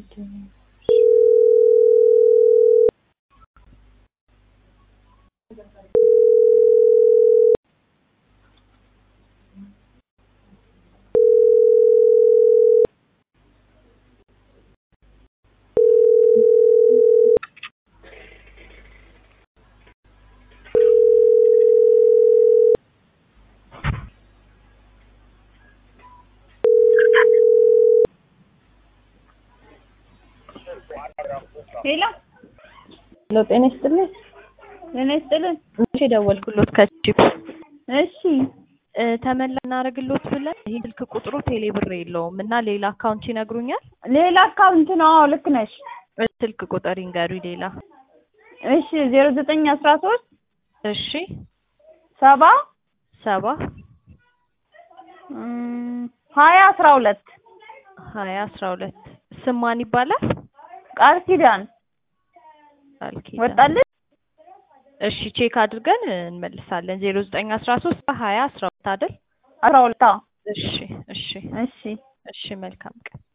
ሄሎ ሄሎ ጤና ይስጥልኝ። ጤና ይስጥልን። እሺ ደወልኩሎት ከቺፕ እሺ እ ተመላ እናደርግሎት ብለን ይህ ስልክ ቁጥሩ ቴሌ ብር የለውም እና ሌላ አካውንት ይነግሩኛል። ሌላ አካውንት ነው። አዎ ልክ ነሽ። እ ስልክ ቁጥር ይንገሩኝ ሌላ። እሺ ዜሮ ዘጠኝ አስራ ሶስት እሺ ሰባ ሰባ እም፣ ሀያ አስራ ሁለት ሀያ አስራ ሁለት ስም ማን ይባላል? ቃል ኪዳን ቃል ኪዳን። ወጣልሽ። እሺ ቼክ አድርገን እንመልሳለን። ዜሮ ዘጠኝ አስራ ሶስት ሀያ አስራ ሁለት አይደል? አስራ ሁለት አዎ። እሺ እሺ እሺ እሺ መልካም ቀን